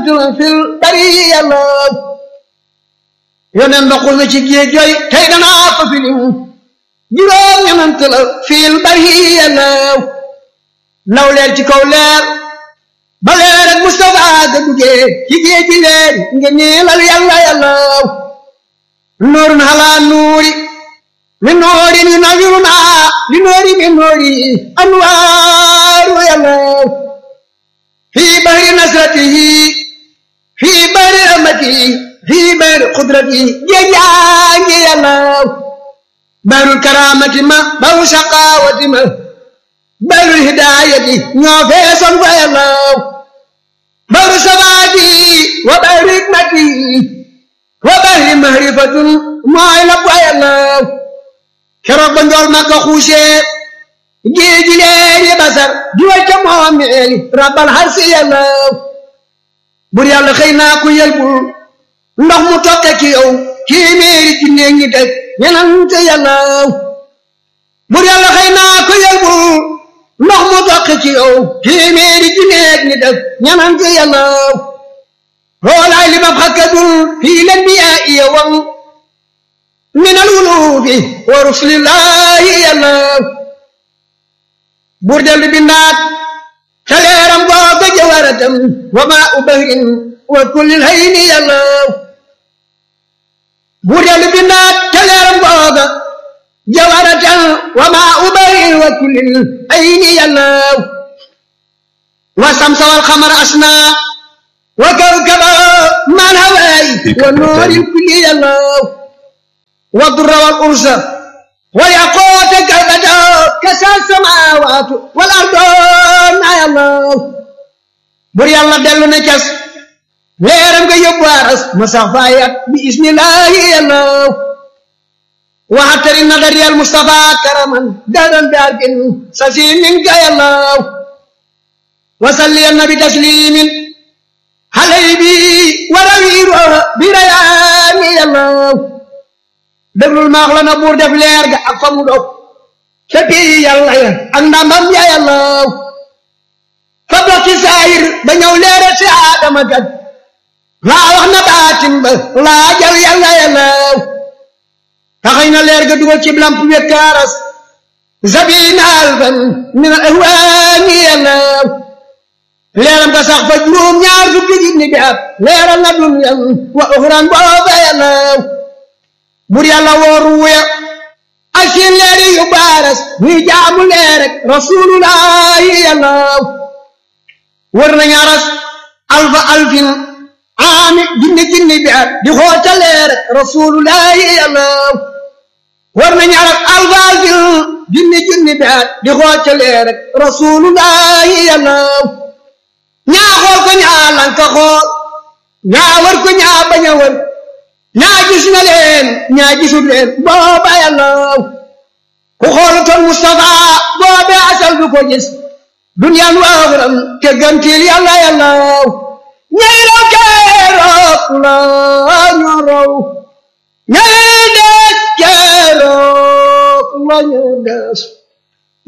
la fil bari yàlla yonen ba xul na ci géej jooy tey danaa ko filim juróom ñenant la fil bari yàlla law leer ci kaw leer ba leer ak Mustafa ga duggee ci géej gi leer nga ñeelal yàlla yàlla nuurun halaa nuuri li noori ni nawiruna li noori mi noori anwaaru yàlla fii bahri nasratihi fii bahri rahmatihi fii bahri qudratihi géejaangi yàlla bahrul karamati ma bahru shaqawati ma bahrul hidayati ñoo feesoon fa yàlla bahru sabaati wa bahri hikmati wa bahri mahrifatun mooy la fa yàlla keroog ba njool ma ko xuusee géeji leeri basar juwal ca moomeeli rabbal harsi yàlla bur yàlla xëy naa ku yelbul ndox mu tokke ci yow téeméeri ci néeg ñi teg ñenante yàlla bur yàlla xëy naa ku yelbul ndox mu tokke ci yow téeméeri ci néeg ñi teg ñenante yàlla xoolaay li ma xakkadul fii leen bi yaa iya wam min alwulufi wa rusulillahi yàlla buur dellu bindaat ca leeram googa jawaratam wa maa u bahrin wa kullil hayni yàlla buur dellu bindaat ca leeram googa jawaratam wa maa u bahrin wa kullil hayni yàlla wa samsa wal xamar asna wa kawkaba man hawaay wa nooril kulli yàlla والضر والأرز والياقوت كالبدر كسى السماوات والأرض يا الله بر يلا دلو نكس ليرم كي يبوارس مسافايات بإذن الله يا الله وحتر النظر يا المصطفى كرما دادا داركن سسيم منك يا الله وصلي النبي تسليم علي بي وروير بريان يا الله déglul maax la na buur def leer ga ak fa mu dog ca pii yàlla ya ak ndambam ya yàlla fa dox ci saayir ba ñëw leere ci aadama kat laa wax na baatin ba laa jal yàlla yàlla taxañ na leer ga dugal ci lamp wekkaaras zabina alfan min al ahwaani yàlla leeram ga sax fa juróom ñaar fukki junni bi at leeral na dunyan wa uxran booba yàlla bur yàlla wooru wuya ak seen leeri yu baaras ñuy jaamu leer rek rasulullahi yàlla wër nañu aras alfa alfin aami junni junni bi at di xoota leer rek rasulullahi yàlla wër nañu aras alfa alfin junni junni bi at di xoota leer rek rasulullahi yàlla ñaa xool ko ñaa lanka xool ñaa wër ko ñaa bañ a wër ñaa gis na leen ñaa gisul leen booba yàlla ku xoolutoon Mustafa boobe asal du ko gis duniyaan waaxuram te gantil yàlla yàlla ñay raw keroog la ñu raw ñay des keroog la ñu des